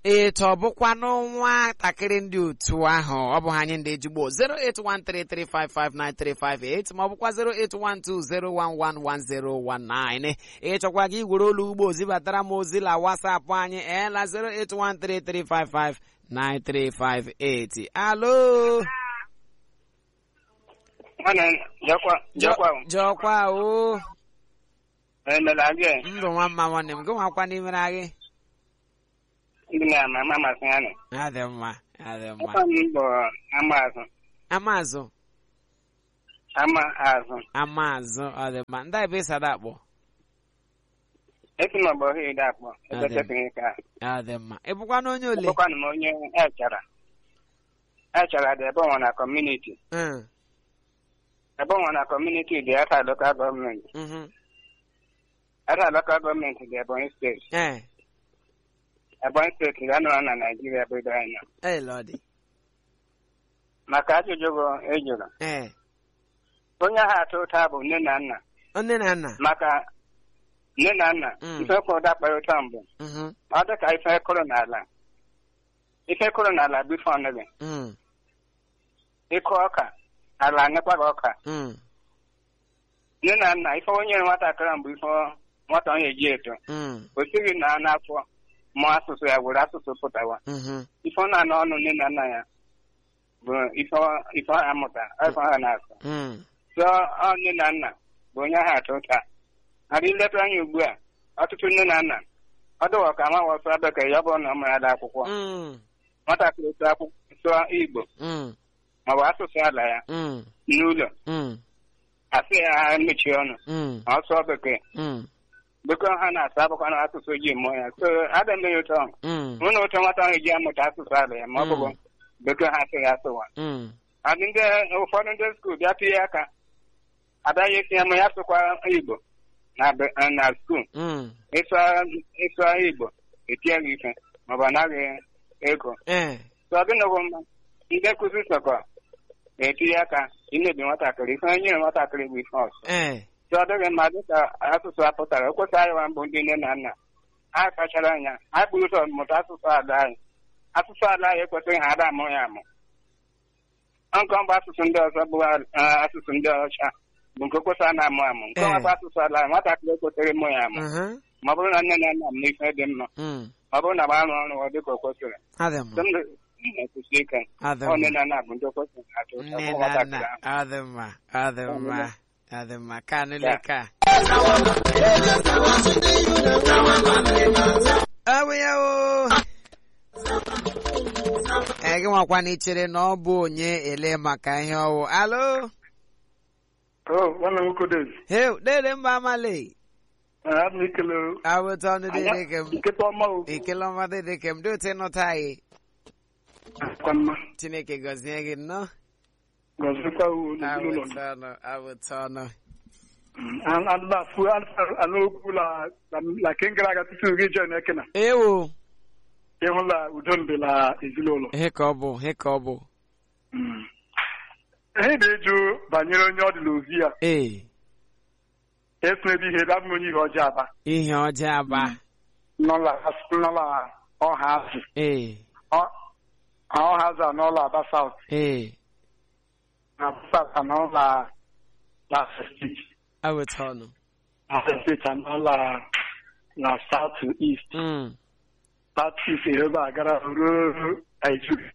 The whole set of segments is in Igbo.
etu ọ bụkwanụ nwatakịrị ndị otu ahụ ọ bụ ha anyị ndị ejigbo 08133559358 ma ọ bụkwa 08120111019 ịchọkwa gị gwere olu ugbo zibatara m ozi la wasapụ anyị eela 08133559358 alo nwanne jakwa jakwa jọkwa o emela gị ndụ nwa mma nwanne m gị nwakwa n'imere gị ndị na-ama ama masị ya nị adị mma adị mma ọkwa m bụ ama azụ amazụ ama azụ amazụ ọ dị mma ndị ebe ịsada akpọ esi m ọgbọ ha ide akpọ ekwesịghị ka ọ dị mma ị bụkwa na onye ole bụkwanụ m onye echara echara dị ebe ọnwa na kọmuniti Mm, ebe ọnwa na kọmuniti dị aka lokal gọọmenti mhm. aka lokal gọọmenti dị ebonyi steeti Eh, ebonyi steeti ga nọrọ na naijiria ebe do anya eh, Lọdị. maka ajụjụ bụ ejụrụ Eh, onye ahụ atụ ụta bụ nne na nna nne na nna maka nne na nna Mm. ife kwụ ụda kpara ụta mbụ Mhm, ọ dị ka ife kụrụ n'ala ife kụrụ n'ala bụ ife ọnụgị mm, ịkụ ọka ala anyekwa gị ọka mm, nne na nna ife onye nwatakịrị mbụ ife nwata onye eji eto mm, o sighị na n'afọ mụọ asụsụ ya were asụsụ pụtawa mhm, ife ọ na-anọ ọnụ nne na nna ya bụ ife ọ- ife ọ amụta ife ha na-asụ mm, so ọ nne na nna bụ onye ahụ atụ ụta ara ileta anya ugbu a ọtụtụ nne na nna ọ dịwa ka nwa wọsụ bekee ya ọ bụrụ na ọ mara ada akwụkwọ mm, nwatakịrị sụọ akwụkwọ sụọ igbo mm, maọbụ asụsụ ala ya mm, n'ụlọ mm, asị ya mechie ọnụ mm, ma ọ sụọ bekee mm, bekee ha na-asụ abụkwa na asụsụ ji mụọ ya so ada eme ya ụtọ mm, mụ na ụtọ nwata ahụ ji amụta asụsụ ala ya ma ọ bụrụ bekee ha asịghị asụwa mm, adị ndị ụfọdụ ndị skuul bịa tinye aka adaghị esi ya ma ya sụkwa igbo na be- na skuul mm. ịsụ igbo etinye gị ife maọbụ anaghị ego Eh, so ọ dịnụgụ mma ndị nkụzi sọkọ na-etinye aka imebi nwatakịrị ife onye nyere nwatakịrị bụ ife ọzọ eh, so ọ dịghị mma dịka asụsụ a pụtara o kwesịrị anyị nwa mbụ ndị nne na nna ha kpachara anya ha kpụrụ ụzọ mụta asụsụ ala anyị asụsụ ala anyị ekwesịghị ha ada amụ ya amụ nkọ bụ asụsụ ndị ọzọ bụ ah, asụsụ ndị ọcha bụ nke kwesịrị a na-amụ amụ nke ọnwa bụ asụsụ ala anyị nwatakịrị ekwesịrị ịmụ ya amụ mhm, ma ọ bụrụ na nne na nna m n'ife dị mma mm. ma ọ bụrụ na gba arụ ọrụ ọ dịka o kwesịrị Adị mma, Sị m na-ekwusi ike adị ọ nne mma. na nna bụ ndị o kwesịrị atụ ụta Nne bụ na nwatakịrị nna, ahụ adị mma, adị mma, adị mma. Ka nile Ya. ka. Ọ bụ ya o. Eh, gị nwakwa na ichere na ọ bụ onye ele maka ihe ọwụ. Alo? nwanne m nwoke Dave, Heu, dede mba amale. ana m ekele o. Awụta ọnụ dede kem. nkịta ọma o Ekele ọma dede kem. Dị otu ịnụta anyị. kwa mma Chineke gọzie gị nnọọ. gọzikwa o n'ezinụlọ Awụta ọnụ, awụta ọnụ. anụlafu anụ okwu la la ke gara aga tutu gị jen ekena Ewo. ịhụla udo mbe la ezinụlọ Ihe ka ọ bụ, ihe ka ọ bụ. ihe na-eju banyere onye ọ dị n'ozi ya Ee, eso ebe ihe ebe abụghị onye ihe ọjọọ aba ihe ọjọọ aba. nọla nọla ọha azụ Ee, Ọ- ọha azụ anọla aba saut ee, na saut anọla la steeti awụta ọnụ. na steeti anọla na south east Mm. south east ebe a gara ruo Nigeria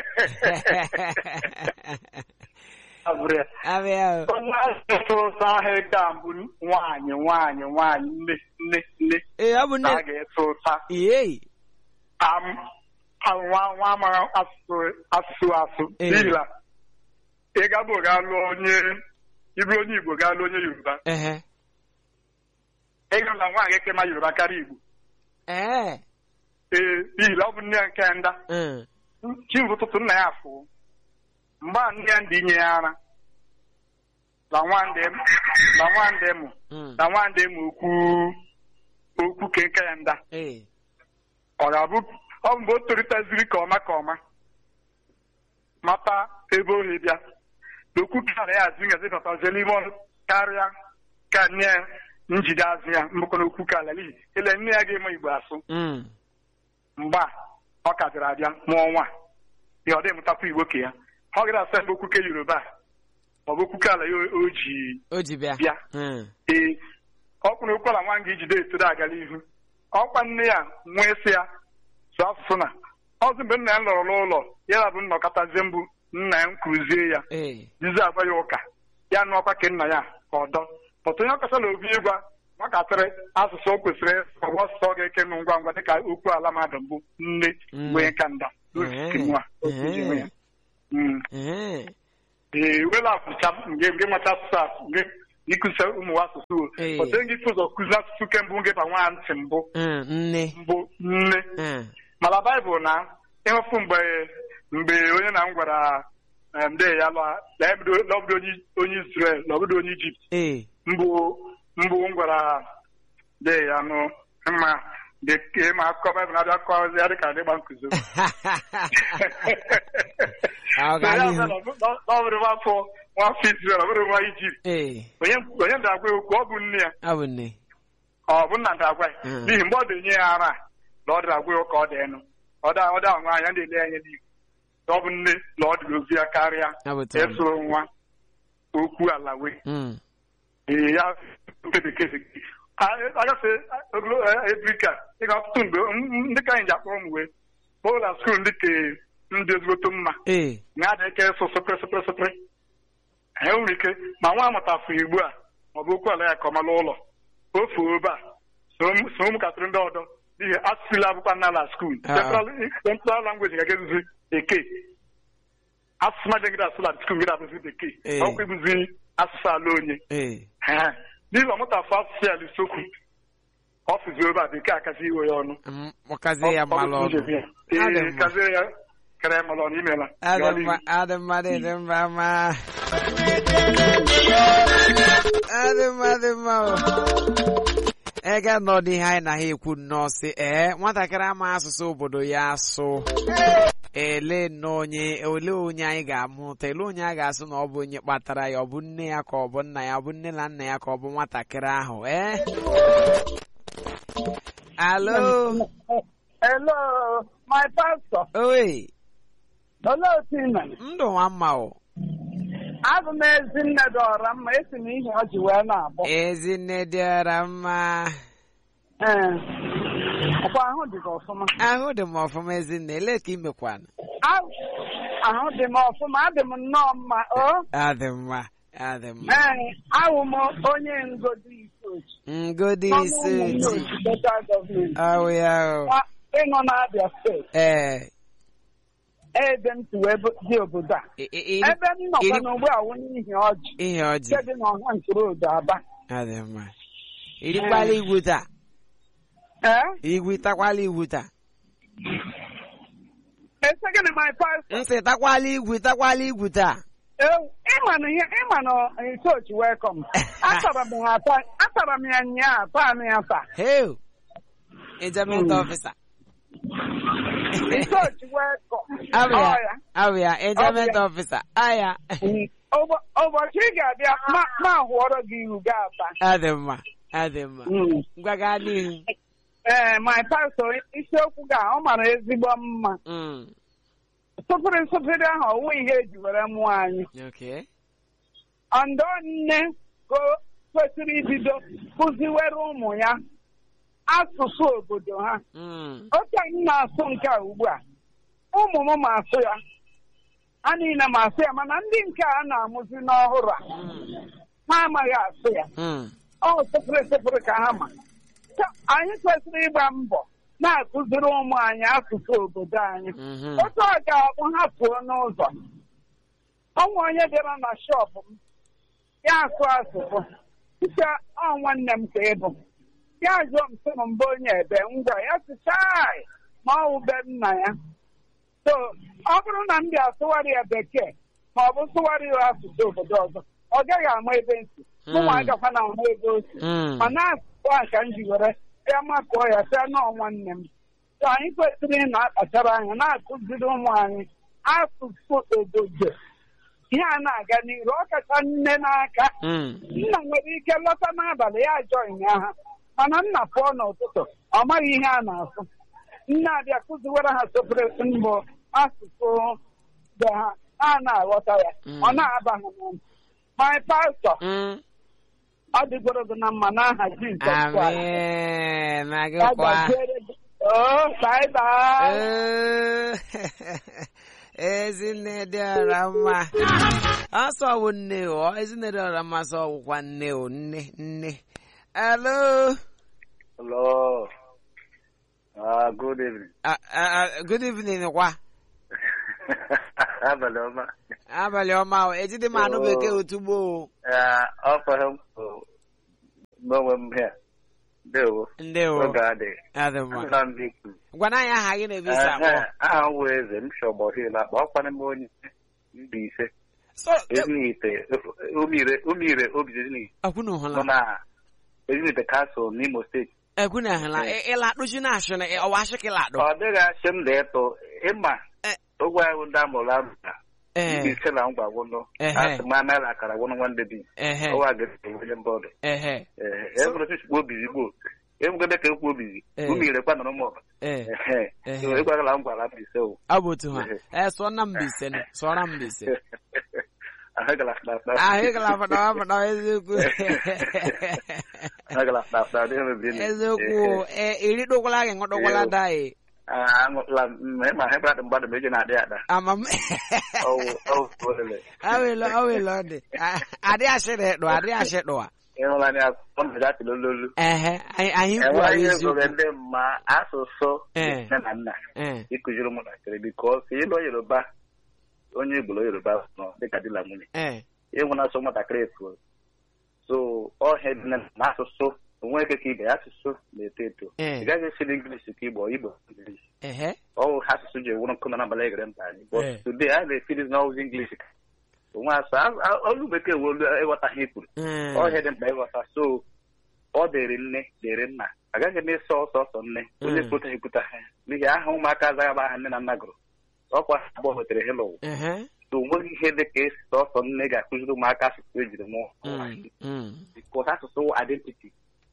abụrụ ya Abịa o. onye asụsụ ụzọ ahụ ga mbụ nwaanyị nwaanyị nwaanyị nne nne nne Ee, ọ bụ na nne. a ga-eso ụta Ee, am am- nwa nwa amara asụsụ asụsụ asụ Ee. n'ihi na ị gabụ ga lụọ onye ịbụrụ onye Igbo ga lụọ onye Yoruba ehe. ị ga na nwaanyị eke ma Yoruba karịa Igbo Ee. ee n'ihi na ọ bụ nne ya nke nda Mm. chimbụ ụtụtụ nna ya afụ mgbe a nne ya ndị inye ya ara na nwande m na nwande mụ Mm. na nwande mụ okwu okwu kenke ya nda Ee. ọ ga-abụ ọ bụ mgbe o toliteziri ka ọma ka ọma mata ebe ohi bịa n'okwu kara ya azụ ngazi batazie n'ime ọnụ karịa ka nne ya njide azụ ya mbụkọ n'okwu kala n'ihi ele nne ya ga-eme igbo asụ Mm. mgbe a ọ ka bịara abịa mụọ nwa ya ọ dị mụtakwa igbo ka ya ọ gara asa mgbe okwuke yoruba ma ọ bụ okwuke ala ya o ji o ji bịa bịa Mm. ee ọ kwụrụ ụkwara nwa nga ijide etoro agala ihu ọkwa nne ya nwee sị ya sụọ asụsụ na ọzọ mgbe nna ya lọrọ n'ụlọ ya bụ nnọkọtazie mbụ nna ya nkụzie ya ee jizi agba ya ụka ya nụọkwa ke nna ya ka ọdọ pọtụ onye ọkọsala obi ịgwa nwatakịrị asụsụ o kwesịrị ọgwụ asụsụ ọ ga-eke nụ ngwa ngwa dịka okwu ala mmadụ mbụ nne Mm. wee ka nda Eh. nwa otu ji nwe ya. Mm. ee ee wela afụcha nge nge macha asụsụ a nge ịkụzi ụmụ asụsụ o Ee. pọtụ onye gị ụzọ kụzi asụsụ kembụ nge ba nwa ntị mbụ Mm, nne mbụ nne Mm. mana baịbụl na ịhụfụ mgbe mgbe onye na m gwara em, de ya lọ na ya bido na ọ bido onye onye Israel na ọ bido onye Ijipt ee mbụ mbụ m gwara de ya nụ mma de ka ma akụkọ baịbụl na-abịa kọzi ya dịka adịgba nkụzi Ọ Na ya gaa bịa n'ihu. na ọ na ọ bụrụ nwafọ nwafọ Israel ọ bụrụ nwa Ijipt ee onye onye ndagwa ya okwu ọ bụ nne ya ọ bụ nne ọ bụ nna ndagwa ya Mm. n'ihi mgbe ọ dị-enye ya ara na ọ dịrị agwa ya ka ọ dị enu ọ da ọ da nwa anya na-ele anya n'ihu na ọ bụ nne na ọ dịrị ozi ya karịa ọ bụ taa ịsụrụ nwa okwu ala wee Mm. ee ya nke bekee bekee agafe ogolo ebrika ịga ọtụtụ mgbe m- m- ndị ka anyị ji akpọrọ m wee ụlọ skuul ndị ka ndị ezigboto mma ee na adị ike ịsụ sụpịrị sụpịrị sụpịrị e nwere ike ma nwa amụtafụ igbo a ma ọ bụ okwu ala ya ka ọ mara ụlọ ofu obe a so m- so ụmụntakịrị ndị ọdọ n'ihi asụsụla abụkwa n'ala skuul Ah. central language ga-egezizi bekee asụsụ ma jegide asụla skuul gị abụzi bekee Eh. ọkwa ịbụzi asụsụ ala onye ee Ee. n'ihi ọmụtafụ asụsụ ya lisokwu ọfịzi obe a bekee akazi iwe ya ọnụ Mm, mụkazie ya mmalụ ọnụ Adị ee mma. kazie ya kere ya mmalụ ọnụ imela adị mma adị mma dị dị mma ma adị mma dị mma o ega nọdụ ihe anyị na ha ekwu nnọọ sị ee nwatakịrị ama asụsụ obodo ya asụ ele nnọọ onye ole onye anyị ga-amụta ele onye a ga-asụ na ọ bụ onye kpatara ya ọ bụ nne ya ka ọ bụ nna ya ọ bụ nne na nna ya ka ọ bụ nwatakịrị ahụ ee alo Hello, my pastor. oe Olee otu ị mere? ndụ nwa mma o Abụ m Ezinne dọọrọ mma esi m ihe ọ ji wee na-abụ. ezinne dịara mma Ee. Ọkwa ahụ dị gị ọfụma. ahụ dị m ọfụma ezinne ele ka imekwana A- Ahụ dị m ọfụma, adị m nnọọ mma. O? adị mma adị mma Ee, awụ m onye ngodi Ikochi. ngodi ise oti Federal Government. awụ ya o Nwa- Ịnọ n'Abia steeti. ee Ebe m si wee bụ- dị obodo a. i- i- iri- Ebe m nọkwa iri- n'ugbu a wụ n'ihi ọjị. ihe ọjị Nke dị n'ọha ntụrụndụ Aba. adị mma irikwala igwu taa Ee? igwu takwala igwu taa Ese gịnị my pastor? nsị takwala igwu takwala igwu taa Ewu, ịma na ihe ịma na ikochi welcome atara m ya ata atara m ya nyaa taa m ya taa heu ejement ọfisa ikochi welcome abụ Ọ ya ya. abụ ya ejement Ọ bụ ọfisa aya Mm. Ụbọ- ụbọchị ị ga-abịa ma ma hụọrọ gị ihu ga-ata adị mma adị mma Mm. ngwa gaa n'ihu ee my pastor isiokwu ga ọ mara ezigbo mma Mm, sụpịrị sụpịrị ahụ ọwụ ihe eji were mụọ anyị okay ọndọ nne ka o kwesịrị ibido kụziwere ụmụ ya asụsụ obodo ha Mm, otu anyị na-asụ nke a ugbu a ụmụ m ma asụ ya ha niile ma asụ ya mana ndị nke a na-amụzi n'ọhụrụ a mm, ha amaghị asụ ya mm. ọ sịpụrụ sịpụrụ ka ha ma Ka anyị kwesịrị ịgba mbọ na-akụziri ụmụ anyị asụsụ obodo anyị Mhm. otu ọ ga-abụ ha pụọ n'ụzọ ọnwa onye bịara na shọpụ m ya asụ asụsụ site ọ nwanne m ka ịbụ ya jụọ m sị m mbụ onye ebe ngwa ya sịchai ma ọ wụ be nna ya so ọ bụrụ na m bịa sụwarị ya bekee ma ọ bụ sụwarị ya asụsụ obodo ọzọ ọ gaghị ama ebe nsi mụnwa Mm. agakwa na ahụ ebe o si Mm. ma na-asụsụ a ka m ji were ya makụọ ya sịa nọọ nwanne m so anyị kwesịrị ị na-akpachara anya na-akụziri ụmụ anyị asụsụ obodo ihe a na-aga n'iru ọ kacha nne n'aka Mm. nna nwere ike lọta n'abalị ya ajọ ha mana nna pụọ n'ụtụtụ ọ maghị ihe a na-asụ nne abịa kụziwere ha sopụrụ mbụ asụsụ be ha ha na-aghọta ya Mm. ọ na-aba ha n'ọnụ my pastor Mm. ọ dịgoro gị na mma n'aha Jizọs Kraịst. Amen. Na gị Ya kwa. gaziere gị. Oh, bye bye. Ee, Ezinne dị ọra mma. Ọsọ wụ nne o. Ezinne dị ọra mma sọ wụkwa nne o. Nne, nne. Hello. Hello. Uh, good evening. Uh, uh, uh, good evening kwa. Abalị ọma. Abalị ọma o. Ejide m anụ bekee otugbo o. Uh, ọ fọrọ m bụ n'onwe m here. Ndewo. Ndewo. Oge adịghị. Adị mma. Ana m ikwu. Gwana anyị aha gị na-ebe isi akpọ. Ehe, Aha m wụ eze m shọgbọ hil akpa ọkwana m onye Mbaise. So, Ezinite, umire, umire obi ezinite ekwunu nọ hụla. na Ezinite Castle n'Imo steeti. Ekwunu hụla. Ịla kpuchi na ashụ na ọwa ashụ ka ịla akpụ. Ọ dịghị achị m dị ịtụ ịma Eh. ogwe ahụ ndị amụrụ amụta. Ee. Mbaise na ngwa gwụnụ. Ehe. Asị m anaghị akara gwụnụ nwanne bi. Ehe. Ọwa ga-esi onye mbọdụ. Ehe. Ee, ebụrụ chukwu obizi gboo ebugode ka ekwu obizi Eh. umirekwa nọrọ m ọba Ee. ehe Ehe. So, ịgwagala m gwara Mbaise o Ọ bụ otu ha. Ee, sụọ na Mbaise nụ. Sụọra Mbaise. ahụgala fnafna ahụ gala fada fada eziokwu ahụgala fnafna adịghị mebiri eziokwu ee iri dụkwala gị ṅụdụkwala daị aṅụtụla m ịma ha bradị mgbadụ ma eji na-adị ada ama m ọwụ ọwụ olele awele awele ọ dị adị ashịrị dụ adị ashịdụ a ịhụla anya ọ na-eji atịla ololu ehe anyị anyị kwuo enweghị ihe eziokwu zụrụ ndị mma asụsụ Eh. nne na nna ee ịkụziri ụmụntakịrị bikos ịlụ yoruba onye Igbo lụọ yoruba nọ dịka di na nwunye ee ịhụ na asụ nwatakịrị efu so ọhịa dị na asụsụ onwe eke ka ibe ya asụsụ na-eto eto Eh. ị gaghị esi n'English ka Igbo Igbo English ehe ọwụ ha asụsụ ji ewuru nkụ na n'abalị egere mba anyị but Eh. today a na-efiri n'ọwụzi English ka onwe asụ a- a- olu bekee wee olu ịghọta ha ikwuru ee ọhịa dị mkpa ịghọta so ọ dịrị nne dịrị nna agaghị m ịsọ ọsọ ọsọ nne onye Mm. kwuta ekwuta ha n'ihi aha ụmụaka azaghị agba aha nne na nna gụrụ ọkwa abụọ wetere hello ehe so onweghị ihe dị ka esi ọsọ nne ga-akụziri ụmụaka asụsụ ejiri mụọ Mm, mm. because asụsụ wụ identity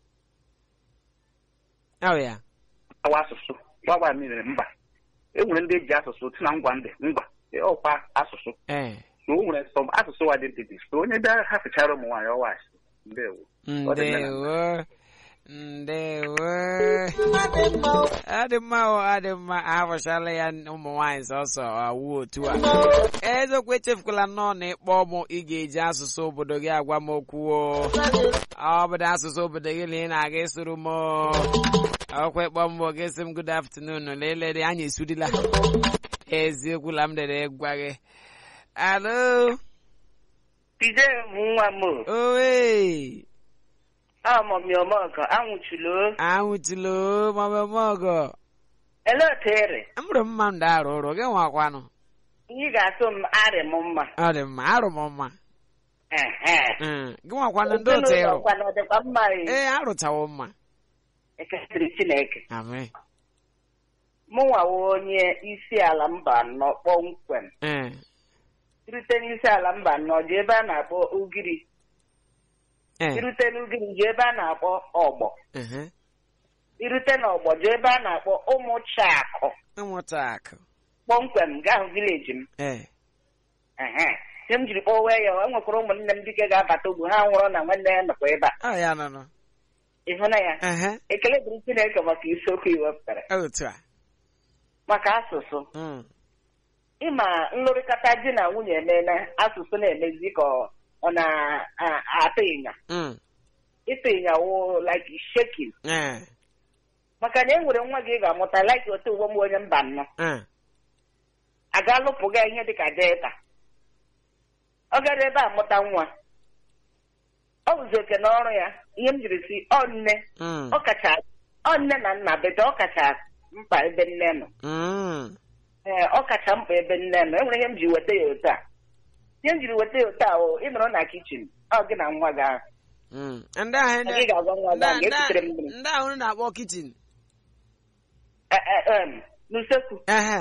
ọ ya awa asụsụ gbawa mmiri mba e nwere ndị eji asụsụ si na ngwa ndị ngwa ọkwa asụsụ ee so o nwere sọm asụsụ wụ identity so onye bịa hafechara ụmụ nwaanyị ọwa asụsụ ndewo Ọ dị mma na- ndewo ndewo adị mma o adị mma ahapụchala ya ụmụ nwaanyị sọsọ awụ otu a eziokwu echefukwala nnọọ na ịkpọ mụ ị ga-eji asụsụ obodo gị agwa m okwu o ọ bụdo asụsụ obodo gị na ị na-aga ịsụrụ m o. ọkwa ịkpọ m bụ gị sị m good afternoon lelere anyị esudila eziokwu la m dere gwa gị alo Pide bụ nwa m o. owe Amọmi ọmọgọ anwụchilo. anwụtụlo mamemọgọ Ele otu ere. mụrụ mma m arụ ụrụ gị nwakwanụ Ihe ga-atụ m arị m mma. ọ dị mma arụ m mma Ehe. Mm, gị nwakwanụ ndị otu Ezinụlọ ịrụ kwana ọ dịkwa mma e. ee arụchawo mma Ekesịrị Chineke. amen Mụ nwawo onye isi ala mba anọ kpọmkwem. ee Irute n'isi ala mba anọ ji ebe a na-akpọ Ugiri. ee Irute n'Ugiri ji ebe a na-akpọ Ọgbọ. ehe. Irute n'Ọgbọ ji ebe a na-akpọ Ụmụchakụ. ịmụta akụ Kpọmkwem gaa hụ vileji m. ee Ehe. Ihe m jiri kpọwa ya o nwekwara ụmụnne m dike ga-abata ugbu ha nwụrụ na nwanne ya nọkwa ebe a. ọ ya nọ nọ Ịhụna ya? ehe ekele dịrị Chineke maka isiokwu iwepụtara otu a maka asụsụ Mm, ịma nlụrịkọta di na nwunye emeela asụsụ na-emezi ka ọ- ọ na-atụ ịnya mm, ịtụ ịnya wụ like shaking ee maka na e nwere nwa gị ị ga-amụta like otu uwe m onye mba nnọ ee aga lụpụga ihe dịka delta ọ gara ebe a mụta nwa ọ bụzi oke na ọrụ ya ihe m jiri si ọ nne mm, ọ kacha ọ nne na nna bete ọ kacha mkpa ebe nne nọ mm, ee ọ kacha mkpa ebe nne nọ enwere ihe m ji weta ya otu a ihe m jiri weta ya otu a o ị nọrọ na kichin ọ gị na nwa gị ahụ mm. ndị ahụ Na gị ga-agwa nwa gị ahụ ndị- ga-ekutere m mmiri ndị ahụ na-akpọ kichin Eh, eh, em, n'usekwu ehe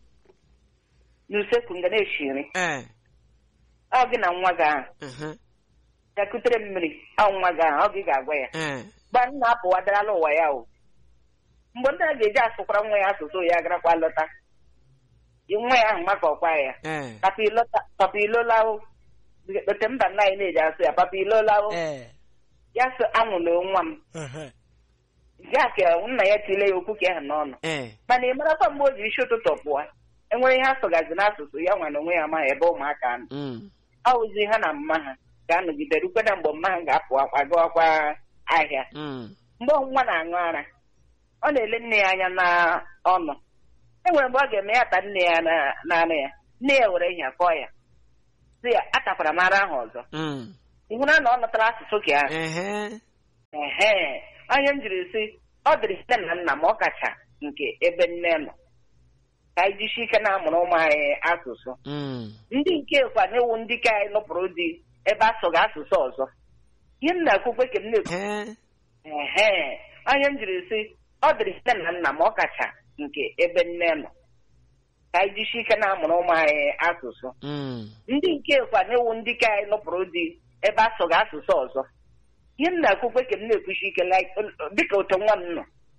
n'usekwu nga na-eshi nri ee ọ gị na nwa gị ahụ ehe ga-ekutere m mmiri ọ nwa gị ahụ ọ gị ga-agwa ya ee gba nna apụwadarala ụwa ya o mgbe ndị a ga-eji asụkwara nwa ya asụsụ ya garakwa lọta nwa ya ahụ makọkwa ya ee papa ilota- papa ilolawo ote mba nna anyị na-eji asụ ya papa ilolawo ee ya sị anwụla nwa m ehe, ya ka nna ya tile ya okwu ka ahụ n'ọnụ ee mana ị marakwa mgbe o ji isi ụtụtụ pụọ enwere ihe asụgazi n'asụsụ ya nwa na onwe ya amaghị ebe ụmụaka nọ mm, ọ wụzi ha na mma ha ga-anọgide rukwe na mgbe mma ha ga-apụ akwa gawakwa ahịa mm, mgbe nwa na-aṅụ ara ọ na-ele nne ya anya n'ọnụ enwere mgbe ọ ga-eme ya ta nne ya na- n'anụ ya nne ya were ihe kọọ ya sị ya atakwara m ara ahụ ọzọ mm, ị hụra na ọ nọtara asụsụ ka ahụ ehe, ehe onye m jiri sị ọ dịrị nne na nna ma ọ kacha nke ebe nne nọ ka anyị jisi ike na-amụrụ ụmụ anyị asụsụ mm, ndị nke kwa na-ewu ndị ka anyị nụpụrụ dị ebe asụghị asụsụ ọzọ ihe m na-ekwukwe ka m na-ekwu ehe, ehe onye m jiri sị ọ dịrị nne na nna ma ọ kacha nke ebe nne nọ ka anyị jisi ike na-amụrụ ụmụ anyị asụsụ mm, ndị nke kwa na-ewu ndị ka anyị nụpụrụ dị ebe asụghị asụsụ ọzọ ihe m na-ekwukwe ka m na-ekwuchi ike like, dịka otu nwa m nọ